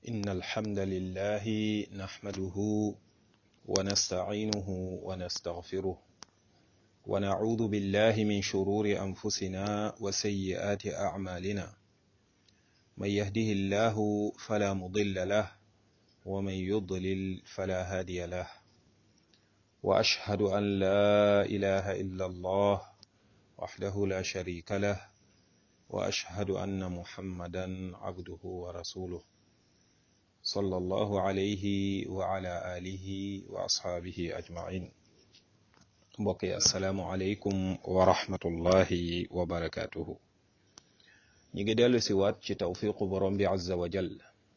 إن الحمد لله نحمده ونستعينه ونستغفره ونعوذ بالله من شرور أنفسنا وسيئات أعمالنا من يهده الله فلا مضل له ومن يضلل فلا هادي له وأشهد أن لا إله إلا الله وحده لا شريك له وأشهد أن محمدا عبده ورسوله صلى الله عليه وعلى آله وأصحابه أجمعين mbokk yi asalaamualeykum wa rahmatullahi wa barakaatuhu ñi ngi dellu si waat ci tawfiqu borom bi azza wa jal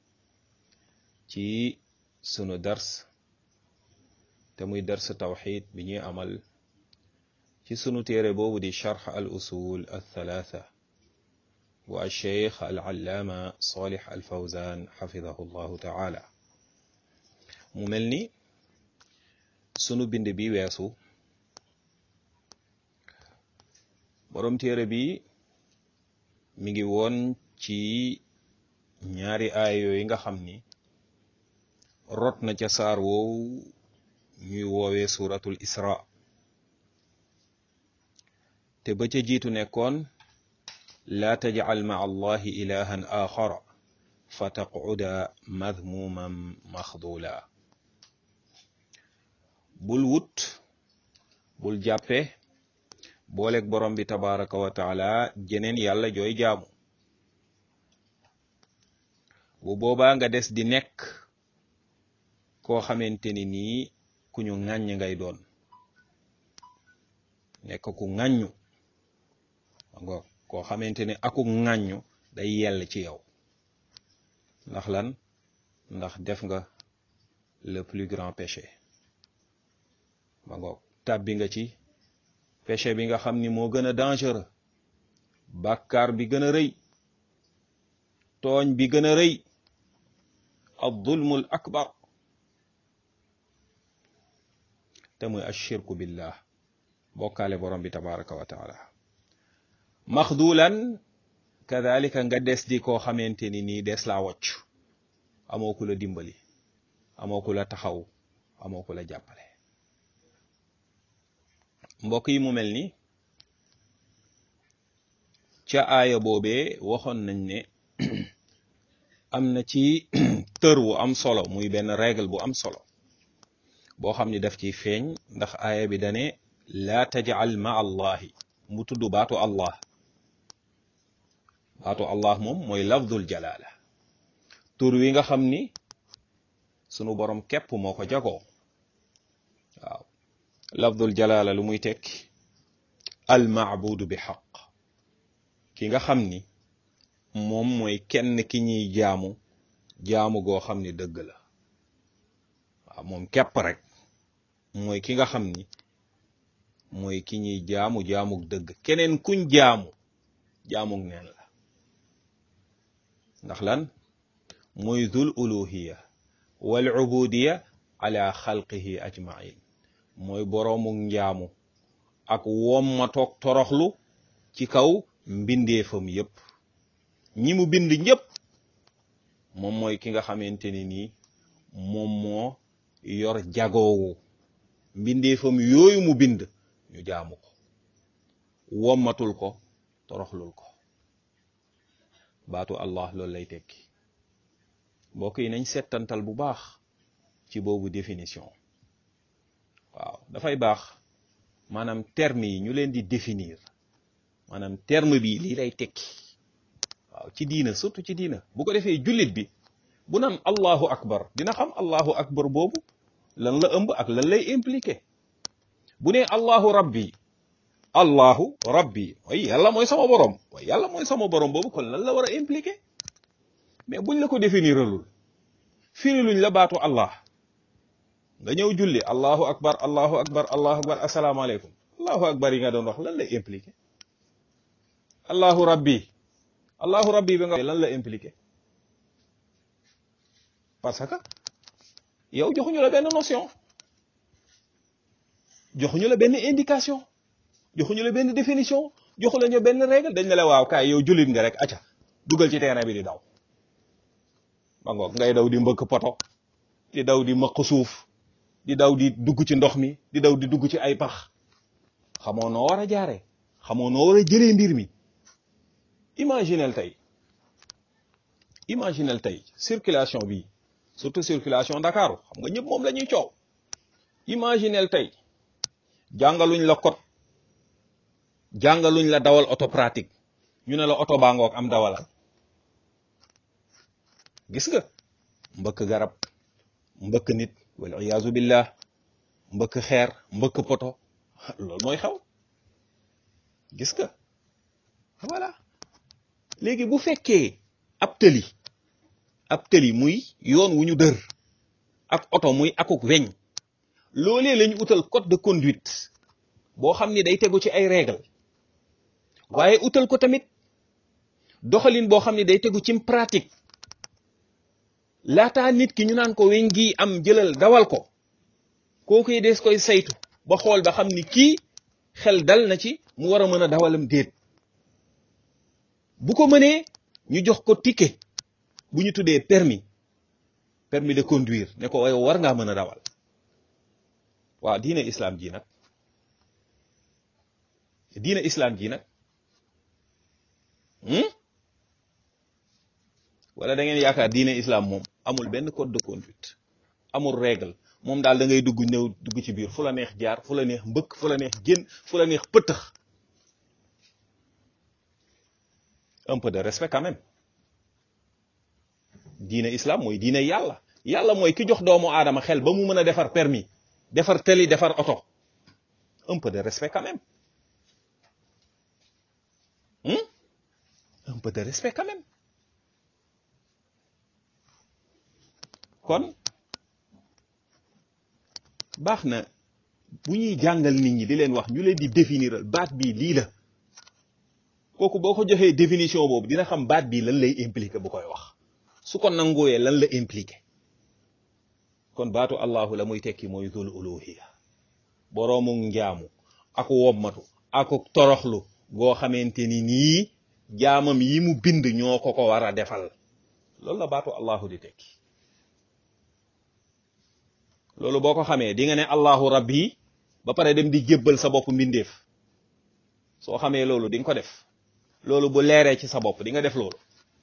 ci sunu dars te muy dars tawxid bi ñuy amal ci sunu téere boobu di charx al usul al thalatha bu alcheikh al allaama salih al fawzan xafidahu llahu taala mu mel ni sunu bind bi weesu borom téere bi mi ngi woon ci ñaari aay yooyu nga xam ni rot na ca saar woowu ñuy woowee suratul isra te ba ca jiitu nekkoon laa tajcal maa allahi ilahan axara fa taqcuda madmuman maxdula bul wut bul jàppe booleeg borom bi tabaraka wa taala jeneen yàlla jooy jaamu bu boobaa nga des di nekk koo xamante ni nii ku ñu ŋàññ ngay doon nekk ku ŋàññu nga koo xamante ne aku ŋàññu day yell ci yow ndax lan ndax def nga le plus grand péché ma ngoog tàbbi nga ci péché bi nga xam ni moo gën a dangereux bàkkaar bi gën a rëy tooñ bi gën a rëy ad zulmul akbar te muy ashirku billah bokkaale borom bi tabaraka wa taala maxdulan kadalika nga des di koo xamante ni nii des laa wocc amoo ku la dimbali amoo ku la taxaw amoo ku la jàppale mbokk yi mu mel ni ca aaya boobee waxoon nañ ne am na ci tër wu am solo muy benn règle bu am solo boo xam ni daf ciy feeñ ndax aaya bi dane laa tajal ma allahi mu tudd baatu allah baatu allah moom mooy lafdul jalaala tur wi nga xam ni sunu borom képp moo ko jagoo waaw lafdul jalaala lu muy tekki al maabudu bi xaq ki nga xam ni moom mooy kenn ki ñuy jaamu jaamu goo xam ni dëgg la waaw moom képp rek mooy ki nga xam ni mooy ki ñuy jaamu jaamug dëgg keneen kuñ jaamu jaamug neen la ndax lan mooy dul uluhiya wal ubudiya ala xalqihi ajmain mooy boroomu njaamu ak womma toog toroxlu ci kaw mbindeefam yépp ñi mu bind ñépp moom mooy ki nga xamante ni nii moom moo yor jagoowu mbindeefam yooyu mu bind ñu jaamu ko wommatul ko toroxlul ko baatu allah loolu lay tekki mbokk yi nañ settantal bu baax ci boobu définition waaw dafay baax maanaam terme yi ñu leen di définir maanaam terme bi lii lay tekki waaw ci diina surtout ci diina bu ko defee jullit bi bu naan allahu akbar dina xam allahu akbar boobu lan la ëmb ak lan lay impliqué bu ne allahu rabbi allahu rabbi way yàlla mooy sama borom way yàlla mooy sama borom boobu kon lan la war a impliqué mais buñ la ko définiralul firi luñ la baatu allah nga ñëw julli allahu akbar allahu akbar allahu akbar asalaamaaleykum allahu akbar yi nga doon wax lan lay impliqué allahu rabbi allahu rabbi bi nga lan la impliqué parce que yow joxuñu la benn notion joxuñu la benn indication joxuñu la benn définition joxu la ñu benn règle dañ ne la waaw kaay yow jullit nga rek acca dugal ci terrain bi di daw ma ngoog ngay daw di mbëkk poto di daw di mëq suuf di daw di dugg ci ndox mi di daw di dugg ci ay pax xamoo noo war a jaaree xamoo noo war a jëlee mbir mi imaginel tey imaginel tey circulation bi surtout circulation Dakar xam nga ñëpp moom la ñuy coow imaginel tey jàngaluñ la code jàngaluñ la dawal auto pratique ñu ne la oto baa ngoog am dawalal gis nga mbëkk garab mbëkk nit wal iyaazu billah mbëkk xeer mbëkk poto loolu mooy xew gis nga voilà léegi bu fekkee ab tëli ab tëli muy yoon wu ñu dër ak oto muy akuk weñ loolee lañu utal code de conduite boo xam ni day tegu ci ay règle waaye utal ko tamit doxalin boo xam ni day tegu ci pratique laataa nit ki ñu naan ko weñ gi am jëlal dawal ko kooku des koy saytu ba xool ba xam ni kii xel dal na ci mu war a mën a dawalam déet bu ko mënee ñu jox ko ticket bu ñu tuddee permis permis de conduire ne ko yow war ngaa mën a dawal waaw diine islam ji nag diine islam ji nag wala da ngeen yaakaar diine islam moom amul benn code de conduite amul règle moom daal da ngay dugg ñëw dugg ci biir fu la neex jaar fu la neex mbëkk fu la neex génn fu la neex pëtëx un peu de respect quand même diine islam mooy diine yàlla yàlla mooy ki jox doomu aadama xel ba mu mën a defar permis defar tëli defar oto un peu de respect quand même un peu de respect quand même kon baax na bu ñuy jàngal nit ñi di leen wax ñu leen di définiral baat bii lii la kooku boo ko joxee définition boobu dina xam baat bii lan lay impliqué bu koy wax su ko nangooyee lan la impliqué kon baatu allahu la muy tekki mooy zul uluhiya boroomu njaamu ak wommatu ak toroxlu goo xamante ni nii jaamam yi mu bind ñoo ko ko war a defal loolu la baatu allahu di tekki loolu boo ko xamee di nga ne allahu rabbi ba pare dem di jébbal sa bopp mbindeef soo xamee loolu di nga ko def loolu bu leeree ci sa bopp di nga def loolu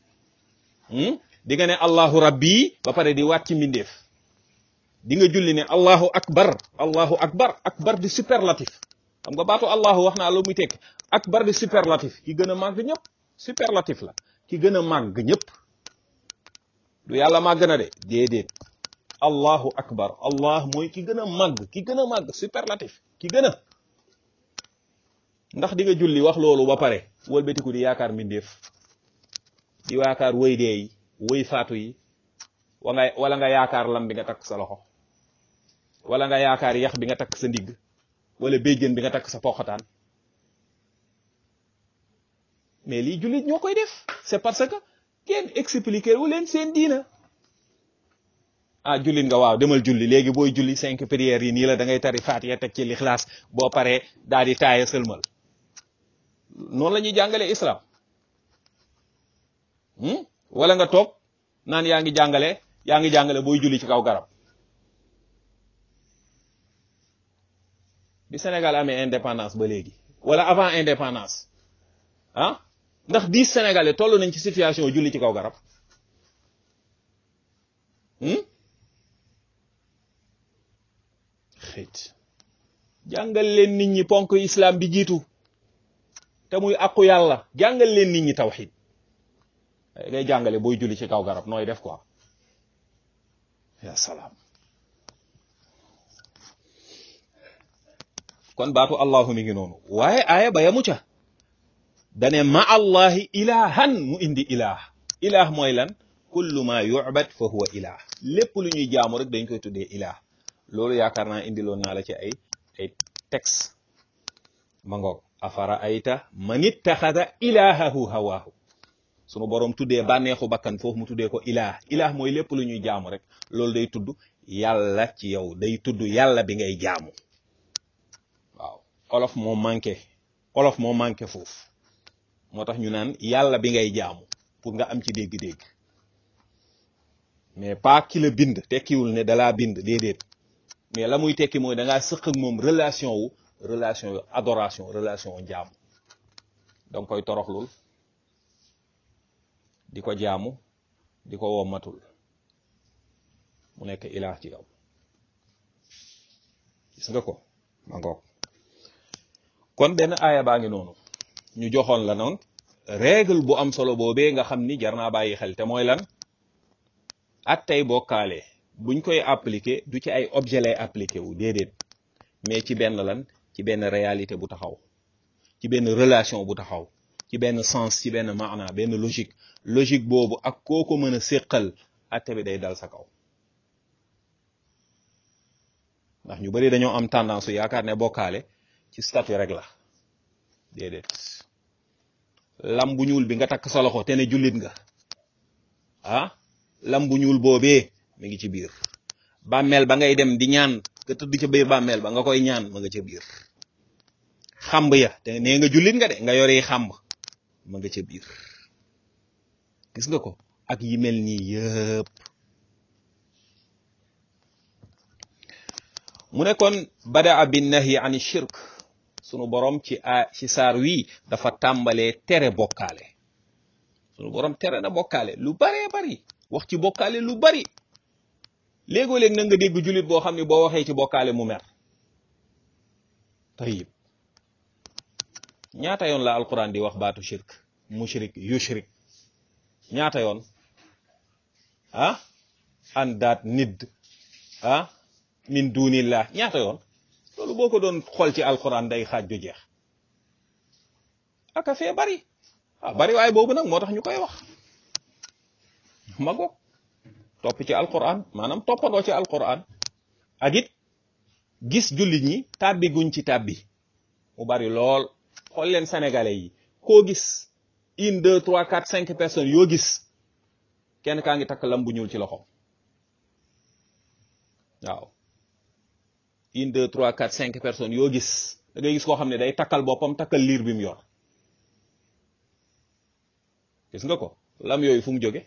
di nga ne allahu rabbi ba pare di waat ci mbindeef di nga julli ne allahu akbar allahu akbar akbar di superlatif xam nga baatu allahu wax naa lu muy tekk akbar di superlatif ki gën a màgg ñëpp superlatif la ki gën a màgg ñëpp du yàlla màgg na de déedéet allahu akbar allah mooy ki gën a màgg ki gën a màgg superlatif ki gën a ndax di nga julli wax loolu ba pare wëlbatiku di yaakaar mbindeef di yaakaar wëy dee yi wëy faatu yi wa nga wala nga yaakaar lam bi nga takk sa loxo wala nga yaakaar yax bi nga takk sa ndigg wala béjjën bi nga takk sa poxataan mais lii jullit ñoo koy def c'est parce que kenn expliqué wu leen seen diina ah jullit nga waaw demal julli léegi booy julli cinq prières yi nii la da ngay tari faatiya teg ci lixlaas boo paree daal di taaya sëlmal noonu la ñuy jàngalee islam wala nga toog naan yaa ngi jàngale yaa ngi jàngale booy julli ci kaw garab bi Sénégal amee indépendance ba léegi wala avant indépendance ah ndax dix Sénégalais toll nañ ci situation julli ci kaw garab xëyt jàngal leen nit ñi ponk islam bi jiitu te muy àqu yàlla jàngal leen nit ñi tawxid ngay jàngale booy julli ci kaw garab nooy def quoi ya salaam kon baatu allahu mi ngi noonu waaye aaya ba yamu ca dane ma allahi ilahan mu indi ilah ilah mooy lan kullu ma yu'bad fa huwa ilah lépp lu ñuy jaamu rek dañ koy tuddee ilah loolu yaakaar naa indiloon naa la ci ay ay texte ma ngoog afara ayta man ittaxada ilahahu hawaahu sunu boroom tuddee bànneexu bakkan foofu mu tuddee ko ilah ilah mooy lépp lu ñuy jaamu rek loolu day tudd yàlla ci yow day tudd yàlla bi ngay jaamu waaw olof moo manqué olof moo manqué foofu moo tax ñu naan yàlla bi ngay jaamu pour nga am ci dégg-dégg mais pas ki la bind tekkiwul ne dalaa bind déedéet mais la muy tekki mooy da ngaa sëq ak moom relation wu relation wu adoration relation wu jaamu danga koy toroxlul di ko jaamu di ko wommatul mu nekk ilaah ci yow gis nga ko ma ngoog kon benn aaya baa ngi noonu ñu joxoon la noonu règle bu am solo boobee nga xam ni jar naa bàyyi xel te mooy lan at tey bokkaale buñ koy appliquer du ci ay objet lay appliquer wu déedéet mais ci benn lan ci benn réalité bu taxaw ci benn relation bu taxaw ci benn sens ci benn maana benn logique logique boobu ak koo ko mën a séqal atte bi day dal sa kaw ndax ñu bari dañoo am tendance su yaakaar ne bokkaale ci statut rek la déedéet lam bu ñuul bi nga takk sa loxo te ne jullit nga ah lam bu ñuul boobee mi ngi ci biir bàmmeel ba ngay dem di ñaan nga tëdd ca biir bàmmeel ba nga koy ñaan ma nga ca biir xamb ya te nee nga jullit nga de nga yore xamb ma nga ca biir gis nga ko ak yi mel nii yëpp mu ne kon badaa bin nahyi an shirk sunu borom ci a ci saar wii dafa tàmbalee tere bokkaale sunu borom tere na bokkaale lu baree bari wax ci bokkaale lu bari léegoo léeg na nga dégg jullit boo xam ne boo waxee ci bokkaale mu mer tayib ñaata yoon la alquran di wax baatu shirk mushrik yushrik ñaata yoon ah andaat nidd ah min dunillah ñaata yoon loolu boo ko doon xool ci alquran day xaaj du jeex aka fee bari ah bari waaye boobu nag moo tax ñu koy wax ma goog topp ci alquran maanaam toppandoo ci alquran ak it gis jullit ñi tàbbi guñ ci tàbbi mu bari lool xool leen sénégalais yi koo gis une deux trois quatre cinq personnes yoo gis kenn kaa ngi takk lam bu ñuul ci loxo waaw une deux trois quatre cinq personnes yoo gis da ngay gis koo xam ne day takkal boppam takkal liir bi mu yor gis nga ko lam yooyu fu mu jóge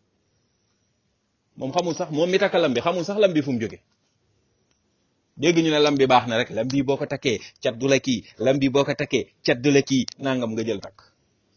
moom xamul sax moom mi takkal lam bi xamul sax lam bi fu mu jóge dégg ñu ne lam bi baax na rek lam bi boo ko takkee cat du la kii lam bi boo ko takkee cat du la kii nangam nga jël takk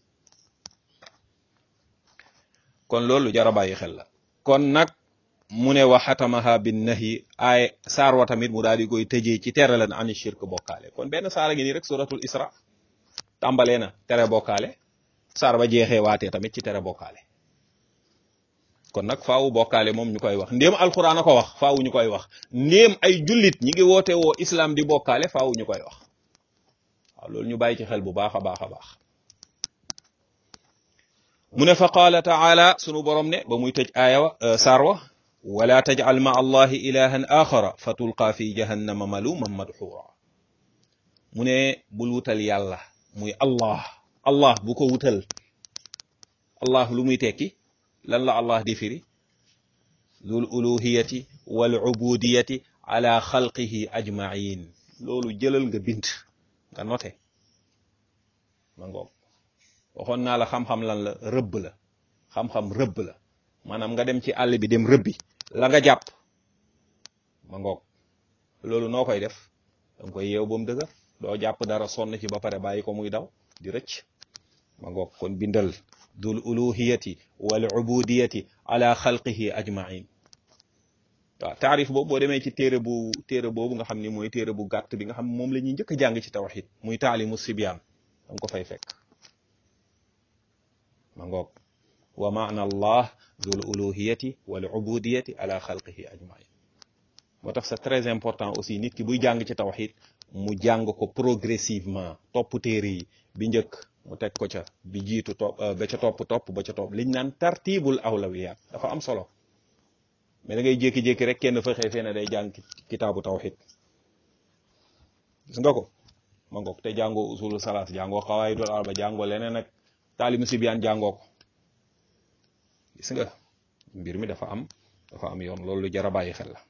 kon loolu jara bàyyi xel la kon nag mu ne wa xatamaha bin nahi ay saar wa tamit mu daal di koy tëjee ci tere lan ani shirk bokkaale kon benn saara ngi nii rek suratul isra tàmbalee na tere bokkaale saar ba jeexee waatee tamit ci tere bokkaale kon nag faawu bokkaale moom ñu koy wax ndéem alxuraan a ko wax faawu ñu koy wax ndéem ay jullit ñi ngi woote woo islam di bokkaale faawu ñu koy wax waaw loolu ñu bàyyi ci xel bu baax a baax a baax mu ne fa qaala taala sunu borom ne ba muy tëj aaya wa saar wa wala tajcal ma allahi ilahan axara fa tulqaa fi jahannama maluman madxuura mu ne bul wutal yàlla muy allah allah bu ko wutal allah lu muy tekki lan la allah di firi dul uluhiyati wal ubudiyati ala xalqihi ajmain loolu jëlal nga bind nga note ma ngoog waxoon naa la xam-xam lan la rëbb la xam-xam rëbb la maanaam nga dem ci àll bi dem rëbbi la nga jàpp ma ngoog loolu noo koy def danga koy yeew ba mu dëgër doo jàpp dara sonn ci ba pare bàyyi ko muy daw di rëcc ma ngoog kon bindal dul uluhiyati wal ubudiyati ala xalqihi ajmain waaw taarif boobu boo demee ci téere bu téere boobu nga xam ni mooy téere bu gàtt bi nga xam moom la ñuy njëkk a jàng ci tawxid muy taalimu sibyaan danga ko fay fekk ma ngoog wa maana allah dul uluhiyati wal ubudiyati ala xalqihi ajmain moo tax c'est très important aussi nit ki buy jàng ci tawxid mu jàng ko progressivement topp téere yi bi njëkk mu teg ko ca bi jiitu topp ba ca topp topp ba ca topp liñ naan tartibul awlawiyat dafa am solo mais da ngay jékki-jékki rek kenn fa xëy fee ne day jàng kitaabu tawxid gis nga ko ma ngoog te jàngoo usulu salaas jàngoo xawaayidul arba jàngoo leneen ak taalimu sibyaan jàngoo ko gis nga mbir mi dafa am dafa am yoon loolu lu jar a bàyyi xel la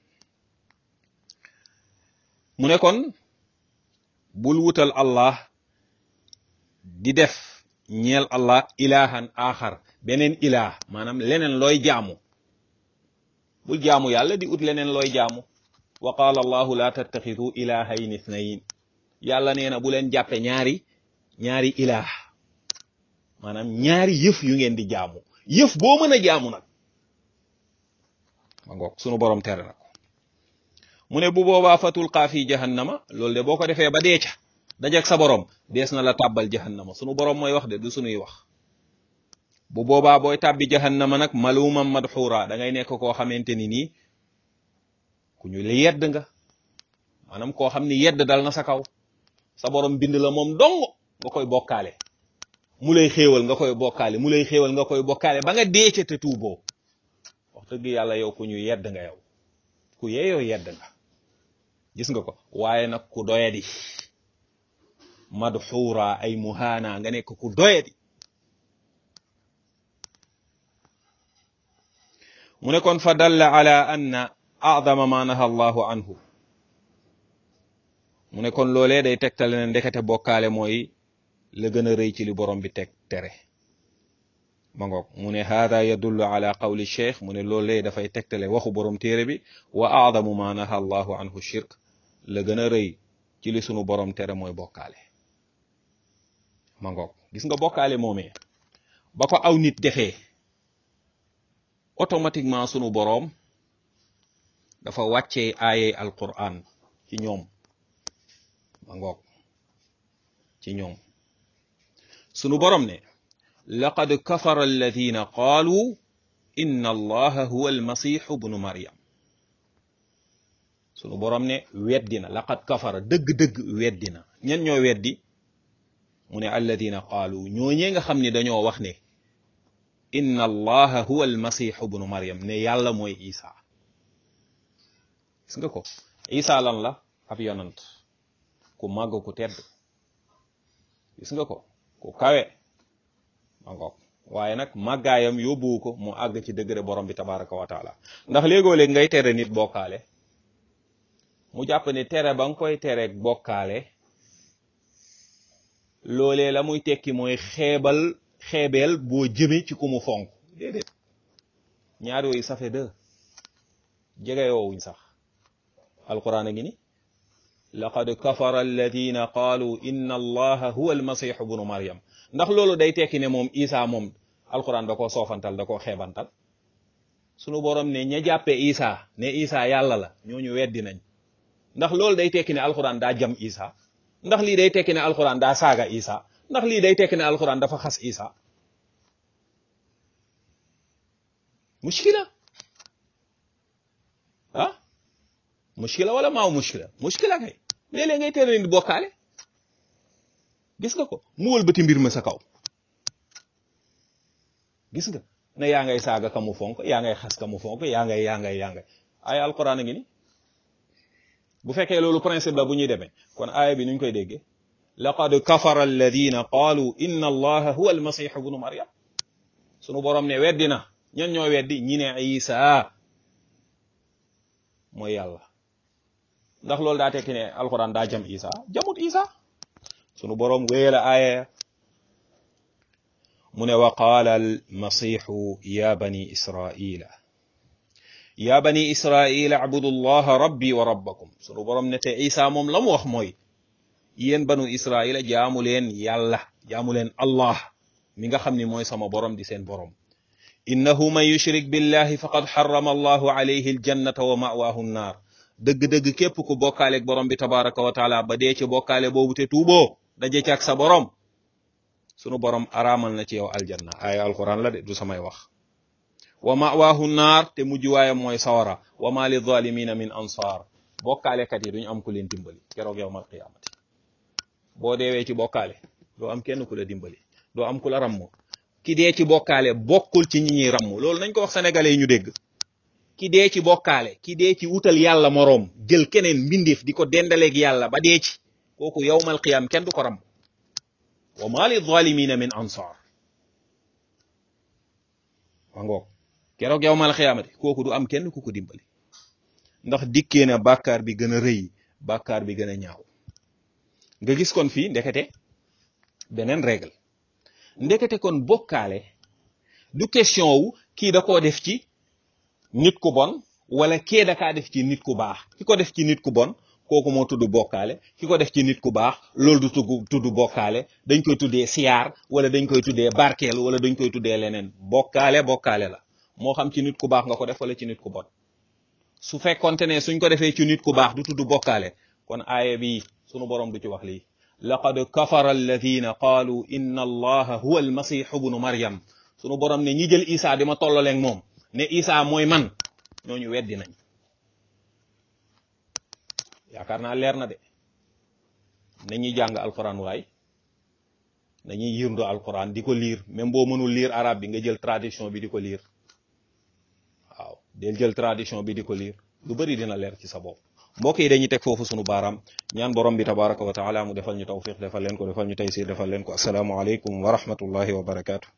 mu ne kon bul wutal allah di def ñeel allah ilahan axar beneen ilah maanaam leneen looy jaamu bul jaamu yàlla di ut leneen looy jaamu wa qaala allahu la tattaxidu ilahayn ithnayin yàlla nee na bu leen jàppe ñaari ñaari ilaah maanaam ñaari yëf yu ngeen di jaamu yëf boo mën a jaamu nag ma ngoog sunu borom tere na ko mu ne bu boobaa fatul xaafi jahannama loolu de boo ko defee ba dee ca dajak sa borom dees na la tàbbal jahannama sunu borom mooy wax de du sunuy wax bu boobaa booy tàbbi jahannama nag malumam madxuura da ngay nekk koo xamante ni nii ku ñu li yedd nga maanaam koo xam ni yedd dal na sa kaw sa borom bind la moom dong nga koy bokkaale mu lay xéewal nga koy bokkaale mu lay xéewal nga koy bokkaale ba nga dee ca te tuuboo wax dëgg yàlla yow ku ñu yedd nga yow ku yeeyoo yedd nga gis nga ko waaye nag ku doyadi madxuura ay muhaana nga nekk ku doyadi mu ne kon fa dalla ala anna a'dama ma naha allahu anhu mu ne kon loolee day tegtale ne ndekete bokkaale mooy la gën a rëy ci li borom bi teg tere ma ngoog mu ne hada yadullu ala qawli cheikh mu ne loolee dafay tegtale waxu borom téere bi wa a'damu ma naha allahu anhu shirk la gën a rëy ci li sunu borom tere mooy bokkaale ma ngoog gis nga bokkaale moomee ba ko aw nit defee automatiquement sunu boroom dafa wàccee aaye alquran ci ñoom ma ngoog ci ñoom sunu boroom ne laqad kafara alladina qaalu inna allaha huwa almasihu bnu maryam sunu boroom ne weddina laqad kafara dëgg-dëgg weddina ñen ñoo weddi mu ne alladina qaalu ñooñee nga xam ne dañoo wax ne inna allaha huwa almasihu bnu maryam ne yàlla mooy isa gis nga ko isa lan la ab yonant ku màgg ku tedd gis nga ko ku kawe ma ngoog waaye nag màggaayam yóbbuwu ko mu àgg ci degré borom bi tabaraka wa taala ndax léegoo-léeg ngay tere nit bokkaale mu jàpp ne tere ba nga koy tere bokkaale loolee la muy tekki mooy xeebal xeebeel boo jëme ci ku mu fonk déedéet ñaar yooyu ça fait deux jege yoowuñ sax alquran a ngi ni laqad kafara alladina qaalu inna allaha huwa almasihu bnu maryam ndax loolu day tekki ne moom isa moom alquran da koo soofantal da koo xeebantal sunu borom ne ña jàppe isa ne isa yàlla la ñooñu weddi nañ ndax loolu day tekki ne alquran daa jam isa ndax lii day tekki ne alquran daa saaga isa ndax lii day tekki ne alquran dafa xas isa mushkila ah mushkila wala maaw mushkila mushkila kay léeg-léeg ngay tere nit bokkaale gis nga ko mu wëlbati mbir ma sa kaw gis nga ne yaa ngay saaga ka mu fonk yaa ngay xas ka mu fonk yaa ngay yaa ngay yaa ngay ay alquran a ngi ni bu fekkee loolu principe la bu ñuy demee kon aaya bi nuñ koy déggee laqad kafara alladina qaalu inna allaha huwa almasih ibnu maryam sunu borom ne weddi na ñan ñoo weddi ñi ne isa mooy yàlla ndax loolu daa tekki ne alquran daa jam isa jamut isa sunu borom wéela aaya mu ne wa qaala almasihu ya bani israila ya bani israila abudu llaha rabbi wa rabbakum sunu borom ne te isa moom la mu wax mooy yéen banu israila jaamu leen yàlla jaamu leen allah mi nga xam ni mooy sama borom di seen borom innahu man yushrik billahi faqad xarama allahu alayhi aljannata wa mawaahu nnaar dëgg-dëgg képp ku bokkaaleeg borom bi tabaraka wa taala ba dee ci bokkaale boobu te tuuboo daje ci ak sa borom sunu borom araamal na ci yow aljanna ay alquran la de du samay wax wa mawaahu naar te mujj waaye mooy sawara wa ma li zalimina min ansaar bokkaalekat yi duñu am ku leen dimbali keroog yowmal qiyaamati boo deewee ci bokkaale doo am kenn ku la dimbali doo am ku la ramm ki dee ci bokkaale bokkul ci ñi ñuy ramm loolu nañ ko wax sénégalais yi ñu dégg ki dee ci bokkaale ki dee ci wutal yàlla moroom jël keneen mbindeef di ko dendaleeg yàlla ba dee ci kooku yowmal qiyaam kenn du ko ramm wa ma li zalimina min ansaar ma ngoog keroog yowmal qiyaamati kooku du am kenn ku ko dimbali ndax dikkee na bàkkaar bi gën a rëy bàkkaar bi gën a ñaaw nga gis kon fii ndekete beneen règle ndekete kon bokkaale du question wu kii da koo def ci nit ku bon wala kee dakaa def ci nit ku baax ki ko def ci nit ku bon kooku moo tudd bokkaale ki ko def ci nit ku baax loolu du tudd tudd bokkaale dañ koy tuddee siyaar wala dañ koy tuddee barkeelu wala dañ koy tuddee leneen bokkaale bokkaale la moo xam ci nit ku baax nga ko def wala ci nit ku bon su fekkonte ne suñ ko defee ci nit ku baax du tudd bokkaale kon aaya bi sunu borom du ci wax lii laqad kafara alladina qaalu inna allaha huwa almasihu bnu maryam sunu borom ne ñi jël isa di ma tollaleeg moom ne isa mooy man ñooñu weddi nañ yaakaar naa leer na de nañuy jàng alquran waay nañuy yirndo alquran di ko liir même boo mënul liir arabe bi nga jël tradition bi di ko liir waaw del jël tradition bi di ko liir lu bari dina leer ci sa bopp mbokk yi dañuy teg foofu sunu baaraam ñaan borom bi tabaraka wa taala mu defal ñu tawfiq defal leen ko defal ñu taysir defal leen ko assalaamu aleykum wa rahmatullahi wa barakaatu